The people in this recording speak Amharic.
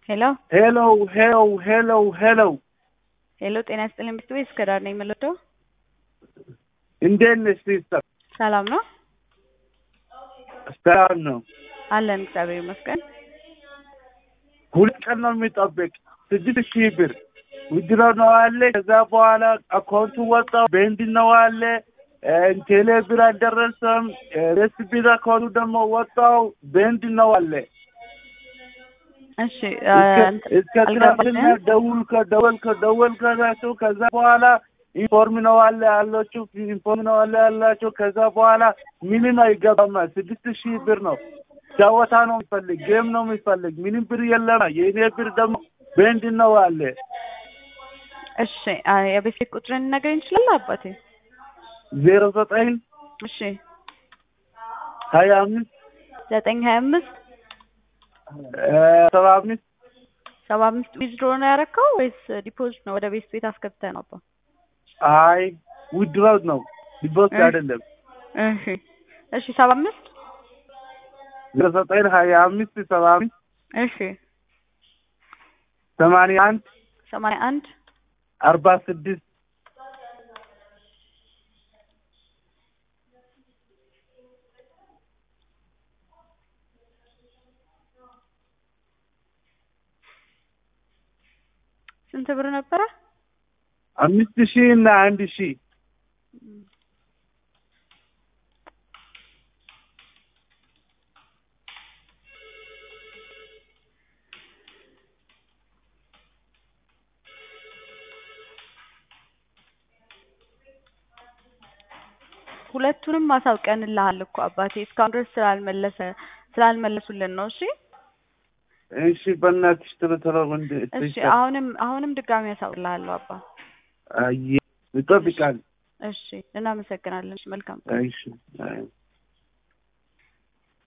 ሄሎ ሄሎ ሄሎ ሄሎ ሄሎ ሄሎ፣ ጤና ይስጥልኝ ብርቱ ቤት እስከ ዳር ነኝ የምልወደው። እንዴት ነሽ ሲስተር? ሰላም ነው ሰላም ነው። አለን፣ እግዚአብሔር ይመስገን። ሁለት ቀን ነው የሚጠብቅ ስድስት ሺህ ብር ውድሮ ነው አለ። ከዛ በኋላ አካውንቱ ወጣው ቤንድ ነው አለ። ቴሌ ብር አልደረሰም። ሬስፒድ አካውንቱ ደግሞ ወጣው ቤንድ ነው አለ። እሺ እስከ ትናንትና ደውል ከደወል ከደወል ከዛቸው ከዛ በኋላ ኢንፎርም ነው አለ አላችሁ ኢንፎርም ነው አለ አላችሁ። ከዛ በኋላ ምንም አይገባም። ስድስት ሺህ ብር ነው ጨዋታ ነው የሚፈልግ ጌም ነው የሚፈልግ ምንም ብር የለም። የእኔ ብር ደግሞ ቤንድ ነው አለ። እሺ የቤት ቁጥርን ነገር እንችላለን አባቴ? ዜሮ ዘጠኝ እሺ ሀያ አምስት ዘጠኝ ሀያ አምስት ሰባ አምስት ሰባ አምስት ዊዝድሮ ነው ያደረከው ወይስ ዲፖዚት ነው? ወደ ቤት ቤት አስገብተህ ነው አባ? አይ ውድሮት ነው ዲፖዚት አይደለም። እሺ እሺ ሰባ አምስት ዜሮ ዘጠኝ ሀያ አምስት ሰባ አምስት እሺ ሰማንያ አንድ ሰማንያ አንድ አርባ ስድስት ስንት ብር ነበረ? አምስት ሺህ እና አንድ ሺህ ሁለቱንም ማሳውቀንልሃል እኮ አባቴ እስካሁን ድረስ ስላልመለሰ ስላልመለሱልን ነው። እሺ እሺ፣ በእናትሽ ቶሎ ቶሎ ወንድ እሺ። አሁንም አሁንም ድጋሚ ያሳውቅልሃለሁ አባ። አይ ይጠብቃል። እሺ፣ እናመሰግናለን። እሺ፣ መልካም እሺ